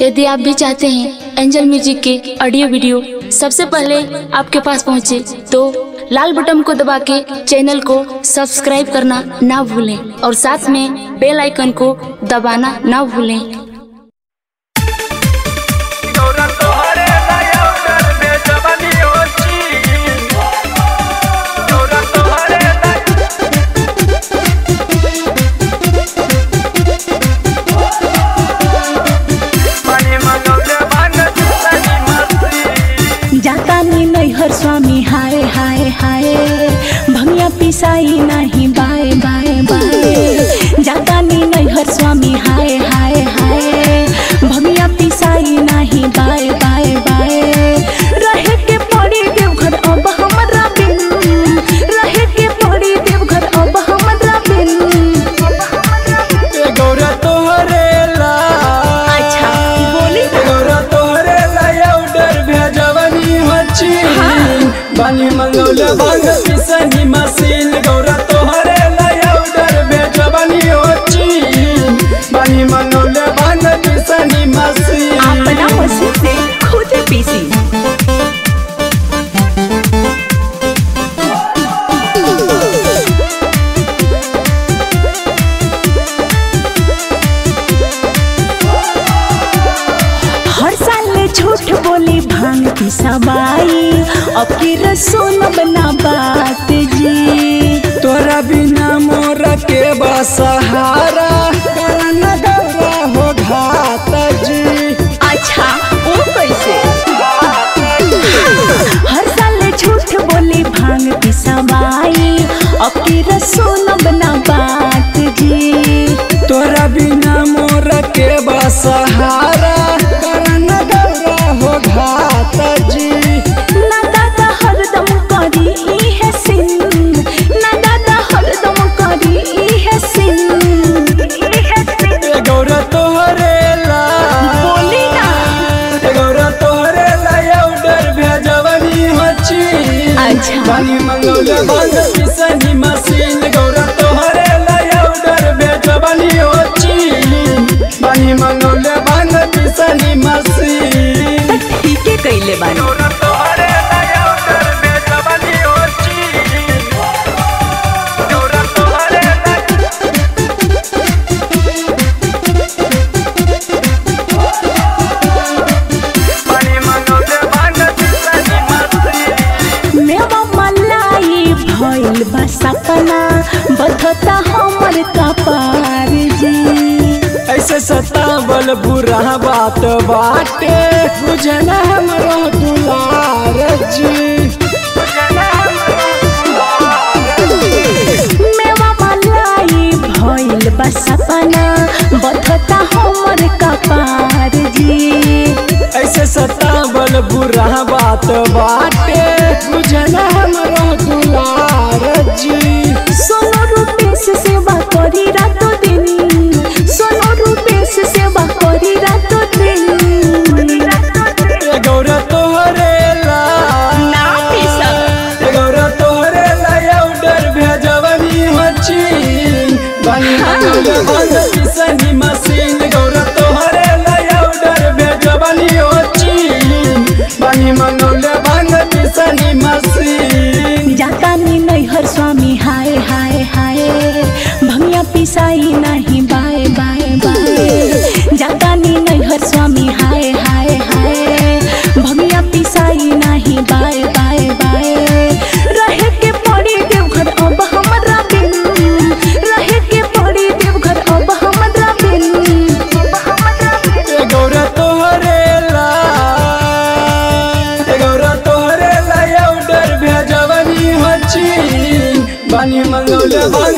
यदि आप भी चाहते हैं एंजल म्यूजिक के ऑडियो वीडियो सबसे पहले आपके पास पहुंचे तो लाल बटन को दबा के चैनल को सब्सक्राइब करना ना भूलें और साथ में बेल आइकन को दबाना ना भूलें Ahora toharé la yaudar me jabani hochi Ahora toharé la Mani mangaule bana sani masti जाता नी नैहर स्वामी हाय हाय हाय भंगिया पिसाई नहीं बाय बाय बाय जाता नी नैहर स्वामी हाय हाय हाय भंगिया पिसाई नहीं बाय बाय बाय रहे के पड़ी देवघर अब हमरा बिन रहे के पड़ी देवघर अब हमरा बिन गौरा तोहरे ला अच्छा बोली ना गौरा तोहरे ला याउडर भेजवनी होची बानी मंगौले बांग पिसनी मसीन गौरा तोहरे ला याउडर भेजवनी होची बानी मंगौले बांग पिसनी मसीन अपना मशीन से खुद पीसी हर साल झूठ बोली भांग की सवाई अब की रसोन बना बात जी तोरा बिना मोर के बसहारा करन गौरा हो घात जी अच्छा वो कैसे हर साल झूठ बोली भांग की सवाई अब की रसोन बना बात जी तोरा बिना मोर के बसहारा करन गौरा हो घात जी ना दादा हरदम करी ई है सिन ना दादा हरदम करी ई है सिन ई है सिन ए गौरा तोहरे ला बोली ना ए गौरा तोहरे ला याउडर भेजवनी होची अच्छा। बानी मंगौले बांग पिसनी मसीन गौरा तोहरे ला याउडर भेजवनी होची बानी मंगौले बांग पिसनी मसीन त ठीके कइले बानी गौरा तोहरे ला याउडर भेजवनी होची गौरा तोहरे ला बानी मंगौले बांग पिसनी मसीन मेवा मलाई भइल बा सपना बधता हमर कपार जी ऐसे सतावल बुरा बात बाटे बुझना हमरो दुलार जी मेवा मलाई भइल बा सपना बधता हमर कपार जी ऐसे सतावल बुरा बात बाटे बुझना हमरो दुलार जी सोनो रूपेश सेवा करी रातो दिन सोनो रूपेश सेवा करी रातो दिन ए गौरा तोहरे ला ना पीसक ए गौरा तोहरे ला याउडर भेजवनी होची बानी मंगौले बांग पिसनी मसीन गौरा तोहरे ला याउडर भेजवनी होची बानी मंगौले बांग पिसनी मसीन जाता नी नैहर स्वामी हाय हाय हाय भंगिया पिसाई नहीं बाय बाय बाय जाता नी नैहर स्वामी हाय हाय हाय भंगिया पिसाई नहीं बाय बाय बाय रहे के पड़ी देवघर अब हमरा बिन रहे के पड़ी देवघर अब हमरा बिन अब हमरा बिन ए गौरा तोहरे ला ए गौरा तोहरे ला याउडर भेजवनी होची बानी मंगौले बांग